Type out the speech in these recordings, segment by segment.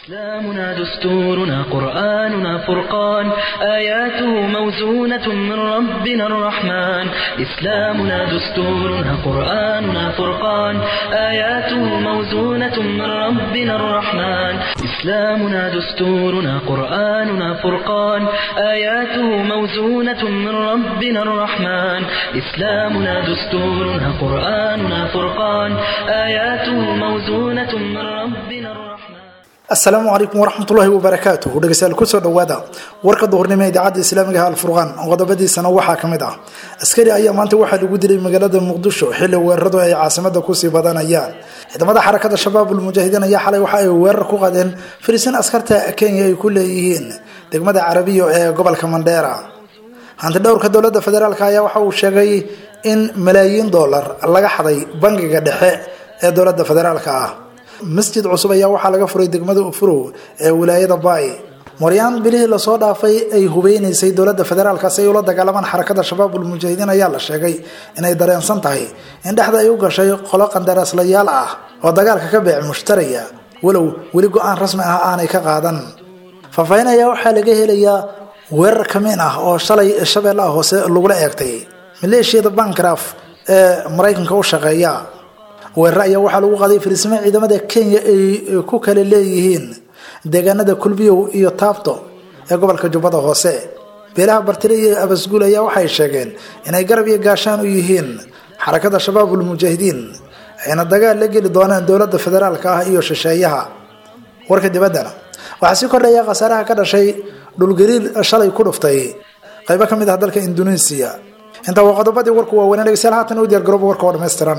إسلامنا دستورنا قرآننا فرقان آياته موزونة من ربنا الرحمن إسلامنا دستورنا قرآننا فرقان آياته موزونة من ربنا الرحمن إسلامنا دستورنا قرآننا فرقان آياته موزونة من ربنا الرحمن إسلامنا دستورنا قرآننا فرقان آياته موزونة من ربنا الرحمن asalaamu calaykum waraxmatullaahi wabarakaatuh dhegeystayaal kusoo dhowaada warka duhurnimo ee idaacadda islaamiga ah alfurqaan qodobadiisana waxaa ka mid ah askari ayaa maanta waxaa lagu dilay magaalada muqdisho xilli weeraradu ay caasimada kusii badanayaan ciidamada xarakada shabaabul mujaahidiin ayaa xalay waxa ay weerar ku qadeen fariisiin askarta kenya ay ku leeyihiin degmada carabiyo ee gobolka mandheera hanti dhowrka dowlada federaalk ayaa waxa uu sheegay in malaayiin dollar laga xaday bangiga dhexe ee dowlada federaalk ah masjid cusub ayaa waxaa laga furay degmada ufurow ee wilaayada baay moryaan bilihii lasoo dhaafay ay hubeynaysay dowlada federaalk si ay ula dagaalamaan xarakada shabaabul mujaahidiin ayaa la sheegay inay dareensan tahay in dhexda ay u gashay qolo qandaraaslayaal ah oo dagaalka ka beec mushtaraya walow weli go-aan rasmi ah aanay ka qaadan faahfaahin ayaa waxaa laga helayaa weerar kamiin ah oo shalay shabeellaha hoose lagula eegtay maleeshiyada bankraf ee maraykanka u shaqeeya weerare ayaa waxaa lagu qaaday fariisimo ciidamada kenya ay ku kala leeyihiin deegaanada kulbiyow iyo taabto ee gobolka jubbada hoose beelaha bartire iyo abasguul ayaa waxay sheegeen inay garab iyo gaashaan u yihiin xarakada shabaabul mujaahidiin ayna dagaal la geli doonaan dowlada federaalk ah iyo shisheeyaha warka dibaddana waxaa sii kordhaya khasaaraha ka dhashay dhulgariir shalay ku dhuftay qaybo ka mid ah dalka induneisiya intaa waa qodobadii warku waaweynee dhegeystayaal haatan u diyaar garooba warka oo dhammaystiran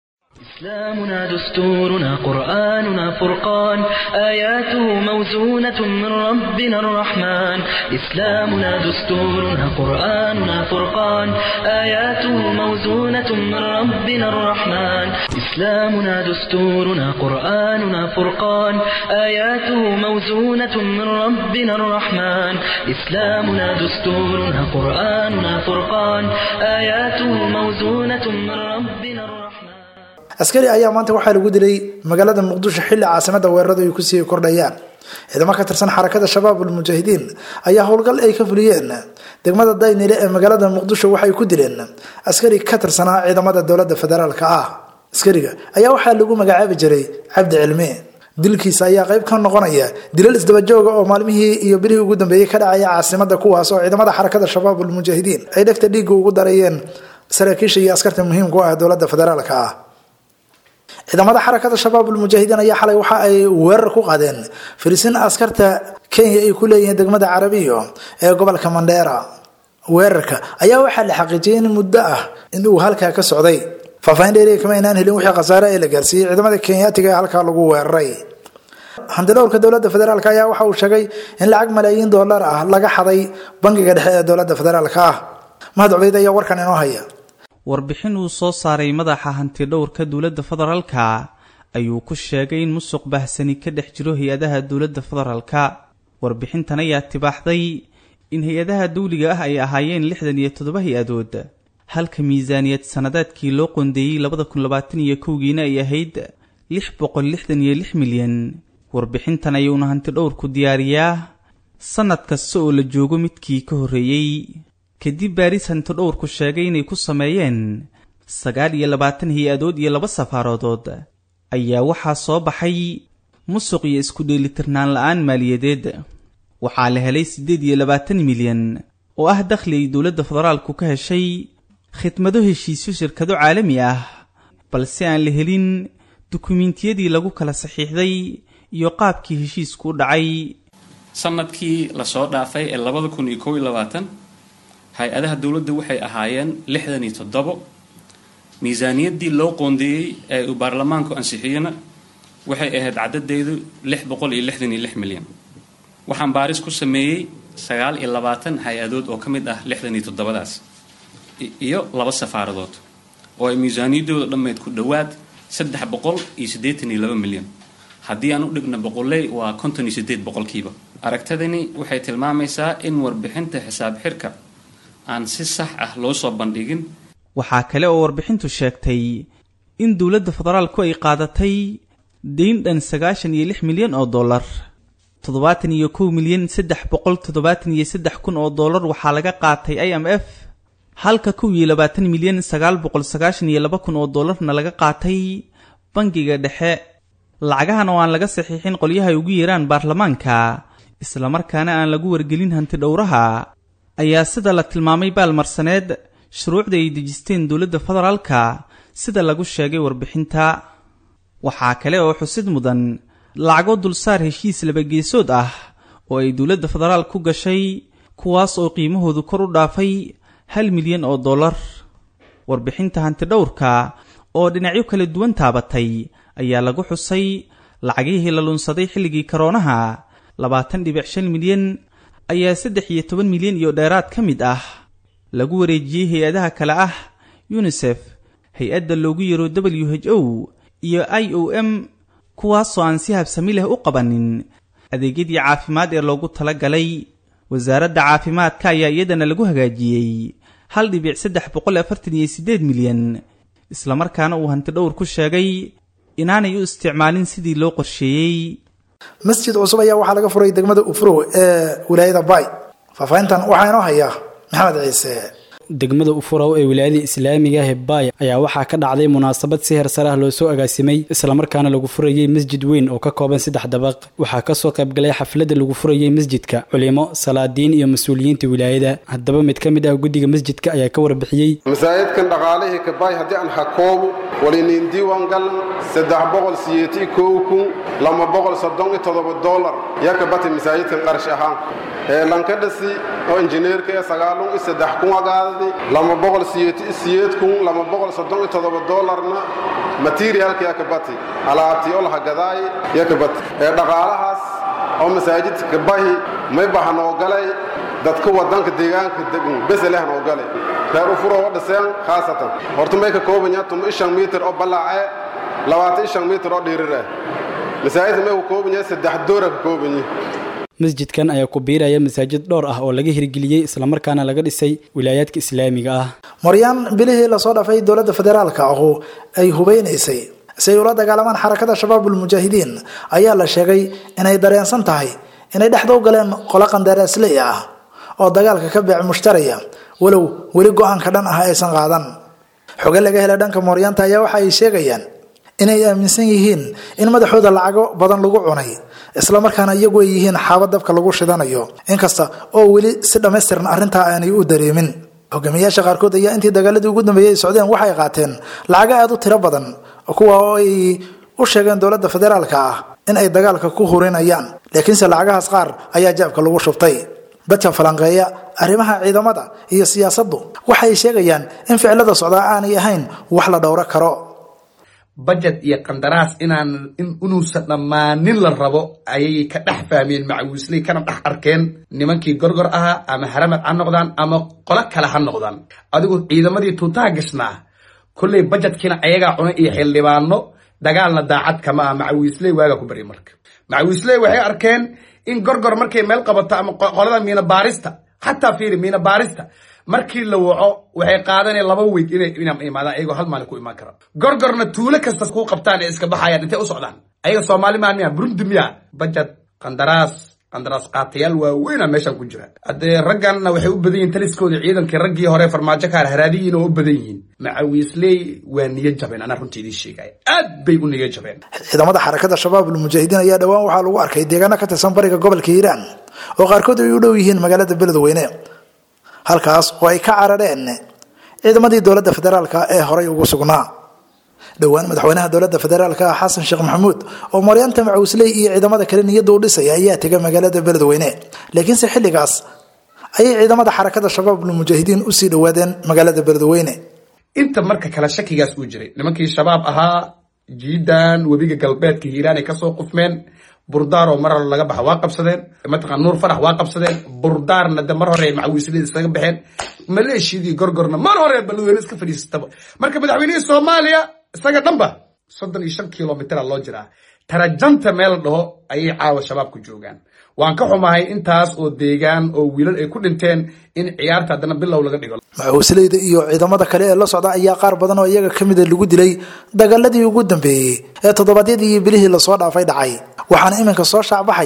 إسلامنا دستورنا قرآننا فرقان آياته موزونة من ربنا الرحمن إسلامنا دستورنا قرآننا فرقان آياته موزونة من ربنا الرحمن إسلامنا دستورنا قرآننا فرقان آياته موزونة من ربنا الرحمن إسلامنا دستورنا قرآننا فرقان آياته موزونة من ربنا الرحمن askari ayaa maanta waxaa lagu dilay magaalada muqdisho xilli caasimada weeraradu ay kusii kordhayaan ciidamo ka tirsan xarakada shabaabul mujaahidiin ayaa howlgal ay ka fuliyeen degmada daynile ee magaalada muqdisho waxay ku dileen askari ka tirsanaa ciidamada dowlada federaalk ah askariga ayaa waxaa lagu magacaabi jiray cabdi cilmi dilkiisa ayaa qayb ka noqonaya dilal isdabajooga oo maalmihii iyo bilihii ugu dambeeyey ka dhacaya caasimada kuwaas oo ciidamada xarakada shabaabul mujaahidiin ay dhegta dhiigga ugu darayeen saraakiisha iyo askarta muhiimka u ah dowlada federaalk ah ciidamada xarakada shabaabul mujaahidiin ayaa xalay waxa ay weerar ku qaadeen fariisiin askarta kenya ay ku leeyihiin degmada carabiyo ee gobolka mandheera weerarka ayaa waxaa la xaqiijiyay in muddo ah in uu halkaa ka socday faahfaahin dheeriya kama aynaan helin wixii khasaare ee la gaarsiiyey ciidamada kenyaatiga ee halkaa lagu weeraray handidhowrka dowlada federaalk ayaa waxa uu sheegay in lacag malaayiin dollar ah laga xaday bangiga dhexe ee dowlada federaalk ah mahad cubeyd ayaa warkan inoo haya warbixin uu soo saaray madaxa hantidhowrka dowladda federaalka ayuu ku sheegay in musuq bahsani ka dhex jiro hay-adaha dowladda federaalka warbixintan ayaa tibaaxday in hay-adaha dawliga ah ay ahaayeen lixdan iyo toddoba hay-adood halka miisaaniyad sannadeedkii loo qoondeeyey labada kun labaatan iyo kowgiina ay ahayd lix boqol lixdan iyo lix milyan warbixintan ayuuna hantidhowrku diyaariyaa sannad kasta oo la joogo midkii ka horreeyey kadib baaris hantidhowrku sheegay inay ku sameeyeen sagaal iyo labaatan hay-adood iyo laba safaarodood ayaa waxaa soo baxay musuq iyo isku dheelitirnaan la-aan maaliyadeed waxaa la helay siddeed iyo labaatan milyan oo ah dakhli ay dowladda federaalku ka heshay khidmado heshiisyo shirkado caalami ah balse aan la helin dukumiintiyadii lagu kala saxiixday iyo qaabkii heshiisku u dhacay sanadkii lasoo dhaafay ee labada kun iyo kow iyo labaatan hay-adaha dowladda waxay ahaayeen lixdan iyo toddobo miisaaniyaddii loo qoondeeyey ee uu baarlamaanku ansixiyena waxay ahayd caddadeedu lix boqol iyo lixdan iyo lix milyan waxaan baaris ku sameeyey sagaal iyo labaatan hay-adood oo ka mid ah lixdan iyo toddobadaas iyo laba safaaradood oo ay miisaaniyaddooda dhammeyd ku dhowaad saddex boqol iyo siddeetan iyo laba milyan haddii aan u dhigna boqoley waa konton iyo siddeed boqolkiiba aragtadani waxay tilmaamaysaa in warbixinta xisaab xirka aan si sax ah loo soo bandhigin waxaa kale oo warbixintu sheegtay in dowladda federaalku ay qaadatay deyn dhan sagaashan iyo lix milyan oo dollar toddobaatan iyo kow milyan saddex boqol toddobaatan iyo saddex kun oo dollar waxaa laga qaatay i m f halka kow iyo labaatan milyan sagaal boqol sagaashan iyo laba kun oo dollarna laga qaatay bangiga dhexe lacagahan oo aan laga saxiixin qolyaha ay ugu yeeraan baarlamaanka islamarkaana aan lagu wargelin hanti dhowraha ayaa sida la tilmaamay baalmarsaneed shuruucda ay dejisteen dowladda federaalka sida lagu sheegay warbixinta waxaa kale oo xusid mudan lacago dulsaar heshiis labageesood ah oo ay dowladda federaal ku gashay kuwaas oo qiimahoodu kor u dhaafay hal milyan oo dollar warbixinta hantidhowrka oo dhinacyo kala duwan taabatay ayaa lagu xusay lacagihii la lunsaday xilligii karoonaha labaatan dhibic shan milyan ayaa saddex iyo toban milyan iyo dheeraad ka mid ah lagu wareejiyey hay-adaha kale ah yunisef hay-adda loogu yeero w h o iyo i o m kuwaasoo aan si habsami leh u qabanin adeegyadii caafimaad ee loogu tala galay wasaaradda caafimaadka ayaa iyadana lagu hagaajiyey hal dhibic saddex boqol afartan iyo siddeed milyan islamarkaana uu hantidhowr ku sheegay inaanay u isticmaalin sidii loo qorsheeyey masjid cusub ayaa waxaa laga furay degmada ufrow ee wilaayada bay faahfaahintan waxaa inoo haya maxamed ciise degmada ufurow ee wilaayada islaamiga ah ee baay ayaa waxaa ka dhacday munaasabad si hersar ah loo soo agaasimay islamarkaana lagu furayey masjid weyn oo ka kooban saddex dabaq waxaa kasoo qaybgalay xafladda lagu furayey masjidka culimo salaadiin iyo mas-uuliyiinta wilaayada haddaba mid ka mid ah guddiga masjidka ayaa ka warbixiyey masaajidkan dhaqaalihii kabaay haddii aan hakoobu waliniin diiwaan galan saddex boqol siyeeti kow kun lama boqol soddon iyo toddoba dollar yaa ka bati masaajidkan qarash ahaan ee lankadhasi oo injineerka ee sagaalun iyo saddex kun agaadadi lama boqol siyeeti siyeed kun lama boqol soddon iyo toddoba dollarna materialka yaa ka bati alaabtii olaha gadaay yaa ka bati ee dhaqaalahaas oo masaajidka kabahi may bahan oo galay dadka wadanka deegaanka degan beselehn oo galay reer ufuro oo dhiseen khaasatan horta may ka kooban yahay tuma ishan mitir oo ballaace labaatan ishan mitir oo dhiirir ah masaajidka may ka kooban yahay saddex doora ka kooban yihi masjidkan ayaa ku biiraya masaajid dhowr ah oo laga hirgeliyey islamarkaana laga dhisay wilaayaadka islaamiga ah moryaan bilihii lasoo dhafay dowladda federaalka ahu ay hubeynaysay si ay ula dagaalamaan xarakada shabaabul mujaahidiin ayaa la sheegay inay dareensan tahay inay dhexda u galeen qolo qandaraasley ah oo dagaalka ka beec mushtaraya walow weli go-aanka dhan ah aysan qaadan xoge laga helay dhanka mooryaanta ayaa waxa ay sheegayaan inay aaminsan yihiin in madaxooda lacago badan lagu cunay islamarkaana iyagu ay yihiin xaaba dabka lagu shidanayo inkasta oo weli si dhammaystiran arrintaa aanay u dareemin hogaamiyaasha qaarkood ayaa intii dagaaladii ugu dambeeyey ay socdeen waxay qaateen lacago aada u tiro badan kuwa oo ay u sheegeen dowladda federaalka ah in ay dagaalka ku hurinayaan laakiinse lacagahaas qaar ayaa jaabka lagu shubtay dadka falanqeeya arrimaha ciidamada iyo siyaasaddu waxay sheegayaan in ficilada socdaa aanay ahayn wax la dhowro karo bajet iyo qandaraas inaan inuusan dhammaanin la rabo ayay ka dhex fahmeen macawiisley kana dhex arkeen nimankii gorgor ahaa ama haramad ha noqdaan ama qolo kale ha noqdaan adigu ciidamadii tuutaha gashnaa kolley bajetkiina ayagaa cunay iyo xildhibaano dagaalna daacad kama ah macawiisley waagaa ku barya marka macawiisley waxay arkeen in gorgor markay meel qabato ama qolada miina baarista xataa fiiri miina baarista markii la waco waxay qaadaneen laba weyd inay imaadaan ayagoo hal maalin ku imaan kara gorgorna tuulo kastas kuu qabtaan ee iska baxayaan intay u socdaan ayaga soomaali maan miya burundi miya bajad qandaraas qandaraas qaatayaal waaweyna meeshan ku jira haddee ragganna waxay u badan yihin taliskooda ciidankii raggii hore farmaajo kaar haraadiyiin oo u badan yihiin macawiisley waa niyo jabeen anaa runtii idiin sheegaya aad bay u niyo jabeen ciidamada xarakada shabaabul mujaahidiin ayaa dhowaan waxaa lagu arkay deegaano ka tirsan bariga gobolka hiiraan oo qaarkood ay u dhow yihiin magaalada beledweyne halkaas oo ay ka carareen ciidamadii dowladda federaalka ee horay ugu sugnaa dhowaan madaxweynaha dowladda federaalka xasan sheekh maxamuud oo maryaanta macawisley iyo ciidamada kale niyadda u dhisaya ayaa tegay magaalada beledweyne laakiinse xilligaas ayay ciidamada xarakada shabaabul mujaahidiin usii dhowaadeen magaalada beledweyne inta marka kale shakigaas uu jiray nimankii shabaab ahaa jiidan webiga galbeedka hiiraan ay kasoo qufmeen burdaaroo mar hore laga baxa waa qabsadeen mataqan nuur farax waa qabsadeen burdaarna de mar hore macawiislada iskaga baxeen maleeshiyadii gorgorna mar hore beledweyne iska fadhiisataba marka madaxweynihii soomaaliya isaga dhanba soddon iyo shan kilomitera loo jiraa tarajanta meel dhaho ayay caawa shabaabku joogaan waan ka xumahay intaas oo deegaan oo wiilal ay ku dhinteen in ciyaarta haddana bilow laga dhigo macawisleyda iyo ciidamada kale ee la socda ayaa qaar badan oo iyaga ka mida lagu dilay dagaaladii ugu dambeeyey ee toddobaadyadii iyo bilihii lasoo dhaafay dhacay waxaana iminka soo shaacbaxaya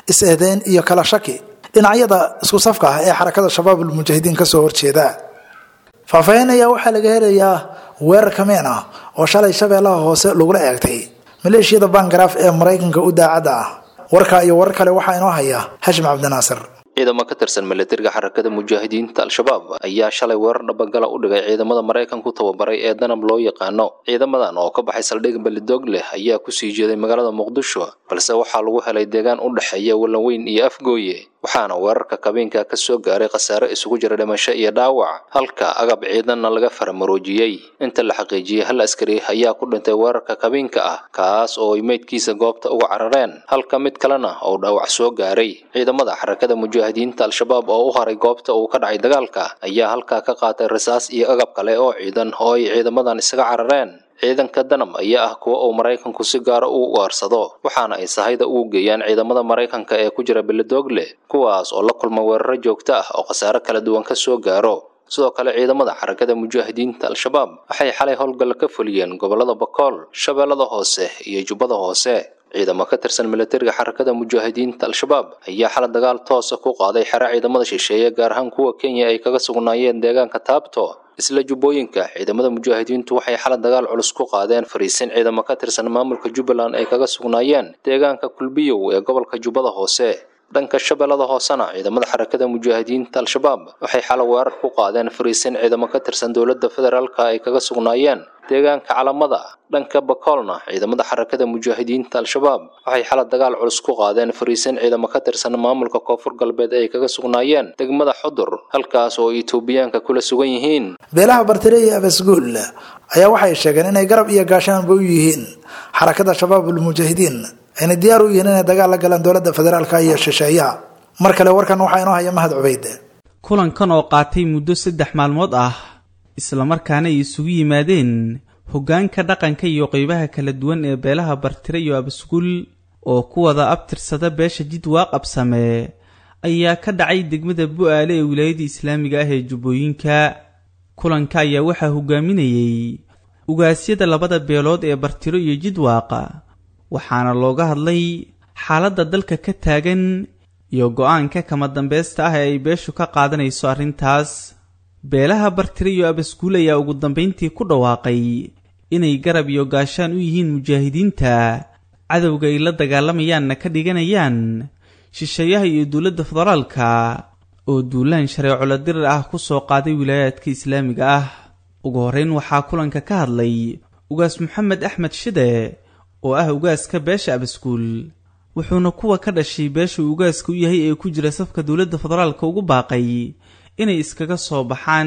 is-eedeyn iyo kala shaki dhinacyada isku safka ah ee xarakada shabaabul mujaahidiin kasoo horjeeda faahfaahin ayaa waxaa laga helayaa weerar kameen ah oo shalay shabeellaha hoose lagula eegtay maleeshiyada bangaraaf ee maraykanka u daacadda ah warkaa iyo warar kale waxaa inoo haya hashim cabdinaasir ciidamo ka tirsan milatariga xarakada mujaahidiinta al-shabaab ayaa shalay weerar dhabagala u dhigay ciidamada maraykanku tababaray ee danab loo yaqaano ciidamadan oo ka baxay saldhig belidoog leh ayaa kusii jeeday magaalada muqdisho balse waxaa lagu helay deegaan u dhexeeya wallanweyn iyo afgooye waxaana weerarka kabeenka ka soo gaaray khasaare isugu jira dhimasho iyo dhaawac halka agab ciidanna laga faramaroojiyey inta la xaqiijiyey hal askari ayaa ku dhintay weerarka kabeenka ah kaas oo ay meydkiisa goobta uga carareen halka mid kalena oo dhaawac soo gaaray ciidamada xarakada mujaahidiinta al-shabaab oo u haray goobta uu ka dhacay dagaalka ayaa halkaa ka qaatay rasaas iyo agab kale oo ciidan oo ay ciidamadan isaga carareen ciidanka danam ayaa ah kuwa uu maraykanku si gaara u ugaarsado waxaana ay sahayda ugu geeyaan ciidamada maraykanka ee ku jira beledoogle kuwaas oo la kulma weeraro joogto ah oo khasaare kala duwan ka soo gaaro sidoo kale ciidamada xarakada mujaahidiinta al-shabaab waxay xalay howlgalla ka fuliyeen gobollada bakool shabeellada hoose iyo jubbada hoose ciidamo ka tirsan milatariga xarakada mujaahidiinta al-shabaab ayaa xala dagaal toosa ku qaaday xero ciidamada shisheeye gaar ahaan kuwa kenya ay kaga sugnaayeen deegaanka taabto isla jubbooyinka ciidamada mujaahidiintu waxay xala dagaal culus ku qaadeen fariisin ciidamo ka tirsan maamulka jubbaland ay kaga sugnaayeen deegaanka kulbiyow ee gobolka jubbada hoose dhanka shabeellada hoosena ciidamada xarakada mujaahidiinta al-shabaab waxay xala weerar ku qaadeen fariisin ciidamo ka tirsan dowladda federaalka ay kaga sugnaayeen deegaanka calamada dhanka bakoolna ciidamada xarakada mujaahidiinta al-shabaab waxay xala dagaal culus ku qaadeen fariisin ciidamo ka tirsan maamulka koonfur galbeed ay kaga sugnaayeen degmada xudur halkaas oo etoobiyaanka kula sugan yihiin beelaha bartire iyo abasguul ayaa waxay sheegeen inay garab iyo gaashaanba u yihiin xarakada shabaabul mujaahidiin ayna diyaar u yihiin inay dagaal la galaan dowladda federaalka iyo shisheeyaha mar kale warkan waxaa inoo haya mahad cubeyd kulankan oo qaatay muddo saddex maalmood ah islamarkaana ay isugu yimaadeen hoggaanka dhaqanka iyo qeybaha kala duwan ee beelaha bartire iyo abasguul oo ku wada abtirsada beesha jid waaqabsame ayaa ka dhacay degmada bu-aale ee wilaayada islaamiga ah ee jubbooyinka kulanka ayaa waxaa hogaaminayey ugaasyada labada beelood ee bartiro iyo jidwaaqa waxaana looga hadlay xaaladda dalka ka taagan iyo go-aanka kama dambaysta ah ee ay beeshu ka qaadanayso arrintaas beelaha bartire iyo abasguul ayaa ugu dambayntii ku dhawaaqay inay garab iyo gaashaan u yihiin mujaahidiinta cadowga ay la dagaalamayaanna ka dhiganayaan shisheeyaha iyo dowladda federaalka oo duulaan shareeco la dirir ah ku soo qaaday wilaayaadka islaamiga ah ugu horrayn waxaa kulanka ka hadlay ugaas maxamed axmed shide oo ah ugaaska beesha abaskuul wuxuuna kuwa ka dhashay beesha uu ugaaska u yahay ee ku jira safka dowladda federaalka ugu baaqay inay iskaga soo baxaan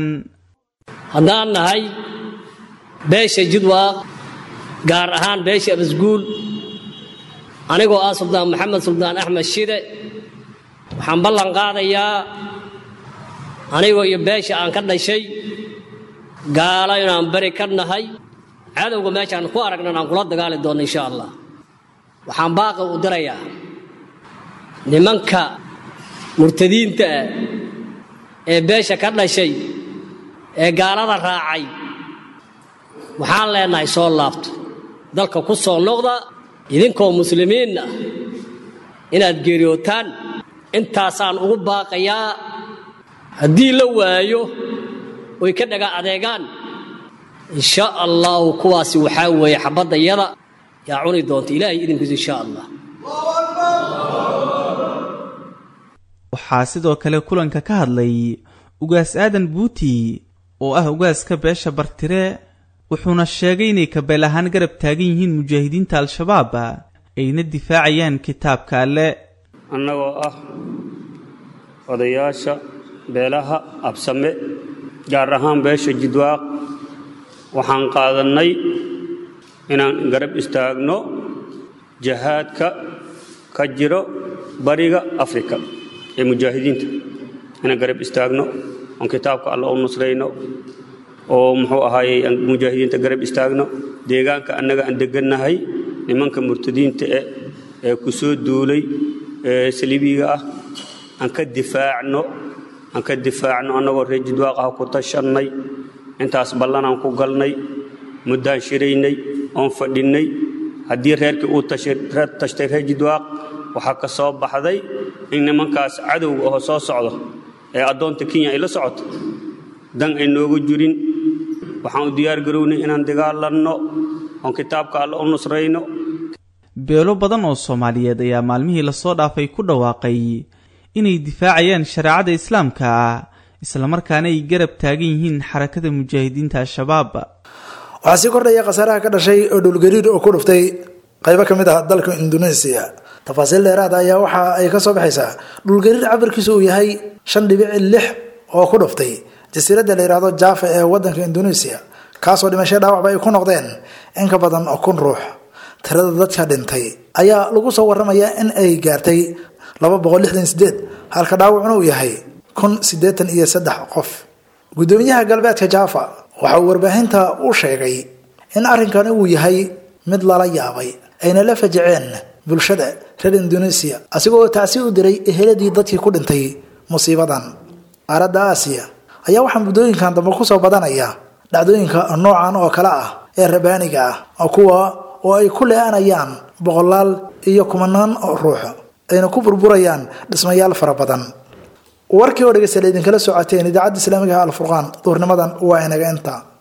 haddaan nahay beesha jidwaaq gaar ahaan beesha abasguul anigoo ah suldaan maxamed suldaan axmed shide waxaan ballan qaadayaa anigoo iyo beesha aan ka dhashay gaalo inaan beri ka nahay cadowga meeshaan ku aragnan aan kula dagaali doonno insha allah waxaan baaqi u dirayaa nimanka murtadiinta ah ee beesha ka dhashay ee gaalada raacay waxaan leenahay soo laabto dalka ku soo noqda idinkoo muslimiin ah inaad geeriyootaan intaasaan ugu baaqayaa haddii la waayo oy ka dhaga adeegaan insha allahu kuwaasi waxaa weeye xabadda yada yaa cuni doonta ilaahay idinkiisu insha allah waxaa sidoo kale kulanka ka hadlay ugaas aadan buuti oo ah ugaaska beesha bartire wuxuuna sheegay inay kabeel ahaan garab taagan yihiin mujaahidiinta al-shabaab ayna difaacayaan kitaabka alle annagoo ah odayaasha beelaha absame gaar ahaan beesha jidwaaq waxaan qaadannay inaan garab istaagno jahaadka ka jiro bariga afrika ee mujaahidiinta inaan garab istaagno oon kitaabka alla u nusrayno oo muxuu ahaayey aan mujaahidiinta garab istaagno deegaanka annaga aan deggannahay nimanka murtadiinta eh ee ku soo duulay ee saliibiga ah aan ka difaacno aan ka difaacno annagoo reer jidwaaq ah ku tashannay intaas ballanaan ku galnay muddaan shiraynay oon fadhinnay haddii reerkii uu tashtay reer jidwaaq waxaa ka soo baxday in nimankaas cadowga oo soo socdo ee addoonta kenya ay la socoto dan ay noogu jirin waxaan u diyaar garownay inaan dagaalanno oon kitaabka alle u nusrayno beelo badan oo soomaaliyeed ayaa maalmihii lasoo dhaafay ku dhawaaqay inay difaacayaan shareecada islaamka islamarkaana ay garab taagan yihiin xarakada mujaahidiinta al-shabaab waxaa sii kordhaya khasaaraha ka dhashay oo dhulgariir oo ku dhuftay qaybo ka mid ah dalka indonesia tafaasiil dheeraada ayaa waxa ay ka soo baxaysaa dhulgariir cabirkiisu uu yahay shan dhibici lix oo ku dhuftay jasiiradda la yidhaahdo jaafa ee wadanka indonesia kaasoo dhimasho dhaawacba ay ku noqdeen in ka badan kun ruux tirada dadka dhintay ayaa lagu soo waramayaa in ay gaartay laba boqol lixdan sideed halka dhaawacuna uu yahay kun siddeetan iyo saddex qof guddoomiyaha galbeedka jaafa waxa uu warbaahinta u sheegay in arrinkani uu yahay mid lala yaabay ayna la fajaceen bulshada reer indonesia asigoo tacsi u diray eheladii dadkii ku dhintay musiibadan qaaradda aasiya ayaa waxaa muddooyinkan dambe kusoo badanaya dhacdooyinka noocan oo kale ah ee rabaaniga ah oo kuwa oo ay ku le-anayaan boqolaal iyo kumanaan ruux ayna ku burburayaan dhismayaal fara badan warkii oo dhegeystayaal idinkala socoteen idaacadda islaamigaha alfurqaan duurnimadan waa inaga inta